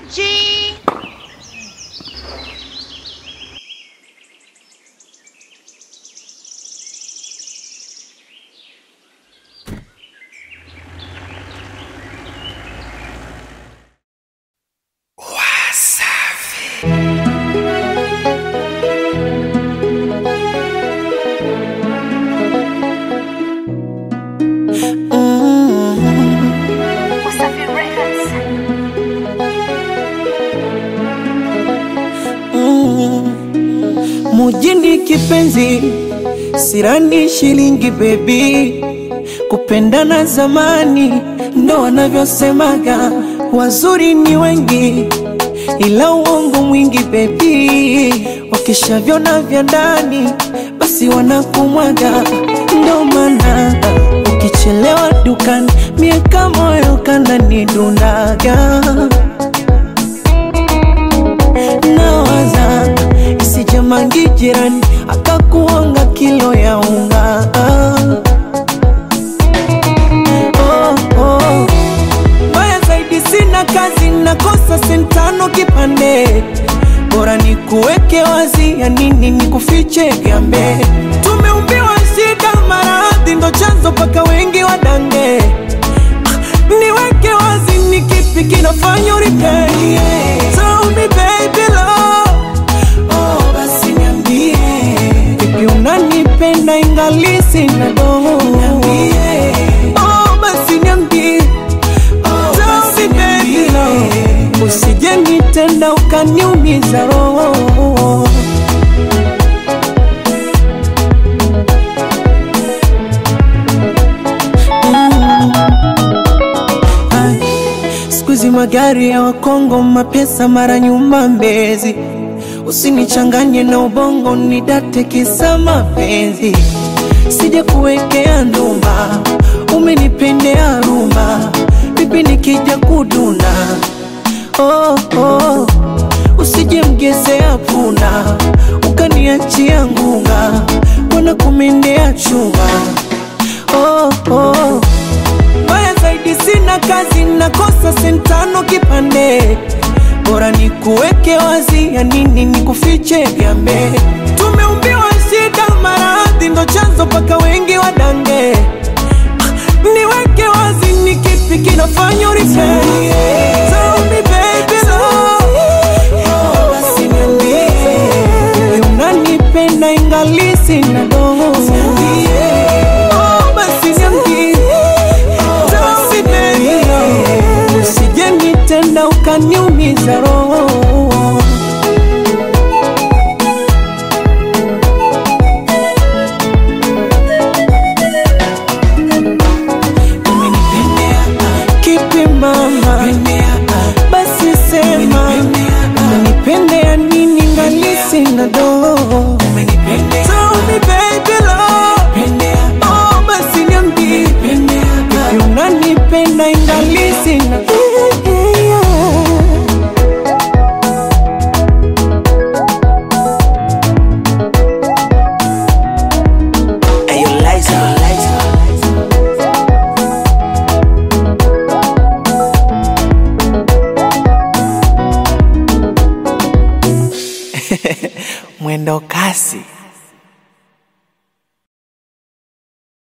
G. Wasafi Records. Mujini kipenzi, sirani shilingi bebi, kupendana zamani ndo wanavyosemaga, wazuri ni wengi ila uongo mwingi bebi, wakishavyona vya ndani basi wanakumwaga, ndo maana ukichelewa dukani miaka moyo kananidundaga nawaza isijamangi jirani akakuonga kilo ya unga oh, oh. Mbaya zaidi sina kazi nakosa sentano kipande bora ni kuweke wazi ya nini ni kufiche gambe tumeumbiwa shida maradhi ndo chanzo paka wengi wadange niweke wazi ni kipi kinafanya uripei Tell me baby love Oh basi niambie Vipi unanipenda ingali sina doho Niambie Oh basi niambie Oh basi baby love Usije nitenda ukaniumiza roho Ai, Siku hizi magari ya Wakongo, mapesa mara nyuma Mbezi. Usinichanganye na ubongo, nidate kisa mapenzi. Sija kuwekea ndumba, umenipendea rumba, vipi nikija kuduna? Oh, oh. Usije mgezea punda, ukaniachia ngunga, wana kumendea chunga. Oh, oh. Mbaya zaidi sina kazi, nakosa sentano kipande, bora ni kuweke wazi, ya nini ni kufiche gambe. Tumeumbiwa shida, maradhi ndo chanzo paka wengi wadange. Ah, Niweke wazi, ni kipi kinafanya uripei? Tell me baby love, oh, basi niambie, wewe unanipenda ingali sina doho. Oh, basi niambie Tell me baby love, usije nitenda ukaniumiza roho Umenipendea kipi mama? Basi sema umenipendea nini ngali sina doho Tell me baby love, oh basi niambie Vipi unanipenda ingali sina Hey, you Liza, Liza. mwendo kasi